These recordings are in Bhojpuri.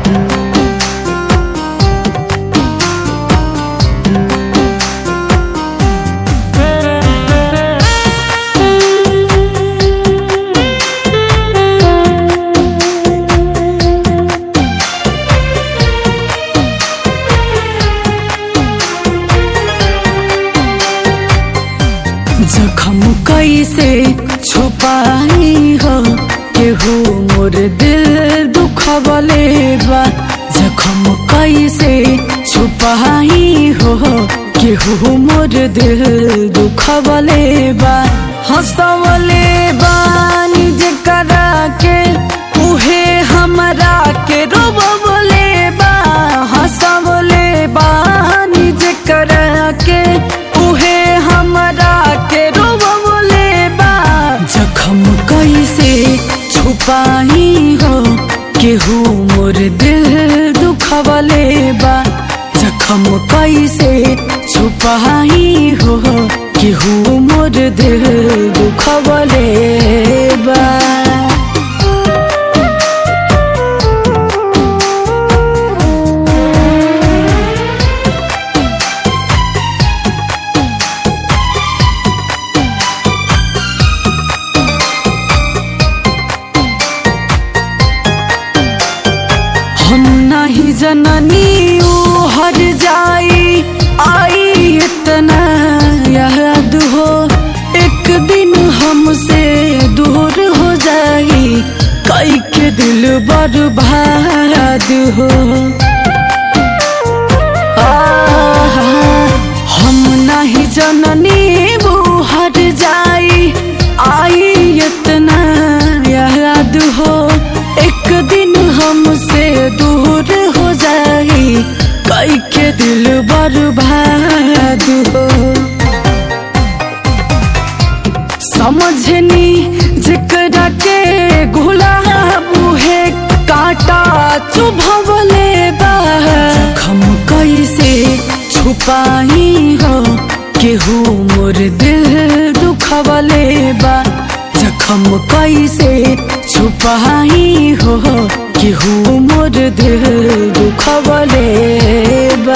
जखम कैसे छुपाई हो केहू मोर दिल दुखबले बा जखम कैसे छुपाई हो केहू मोर दिल दुखबले बा हंसवले बा निज करा के उहे हमरा के रोबले बा हंसवले बा निज करा के उहे हमरा के रोबले बा जखम कैसे छुपाई हो केहू मोर दिल दुखवले बा जखम कैसे छुपाई हो केहू मोर दिल दुखवले बा हम नहीं जननी ऊ हर जाई आई इतना याद हो एक दिन हमसे दूर हो जाई कई के दिल बर्बाद हो आह, हम नहीं जननी वो हर जाई आई इतना याद हो एक दिन हमसे दूर हो जाई कई के दिल बर्बाद हो समझनी जिकरा के गुलाब है कांटा चुभवले बा जखम कैसे छुपाई हो केहू मोर दिल दुखवले बा जखम कैसे छुपाई हो केहू मोर दिल दुखवले बा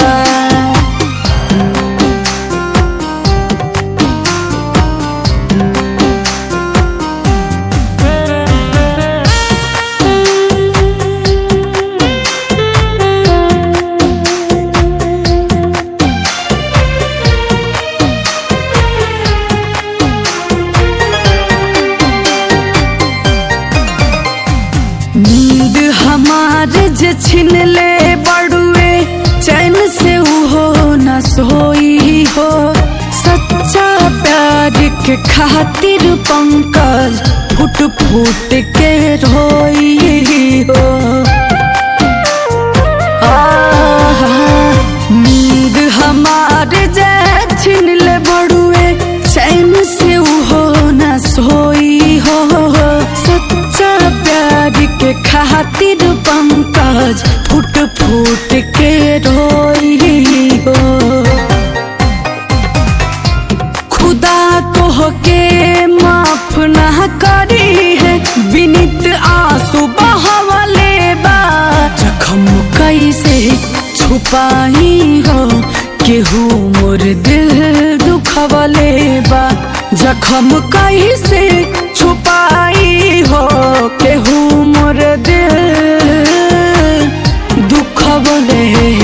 नींद हमार जे छिन ले बड़ुए चैन से उहो न सोई हो सच्चा प्यार के खातिर पंकज फुट फुट के रोई हो आह, नींद हमार जे छिन ले बड़ुए चैन से उहो न सोई हो सच्चा प्यार के खातिर पंकज फुट फुट के रोई हो खुदा तो के माफ ना करी है विनित आंसू बहवले बा जखम कैसे छुपाई हो केहू मोर दिल दुखवले बा जखम कैसे छुपाई हो केहू मोर दिल दुखवले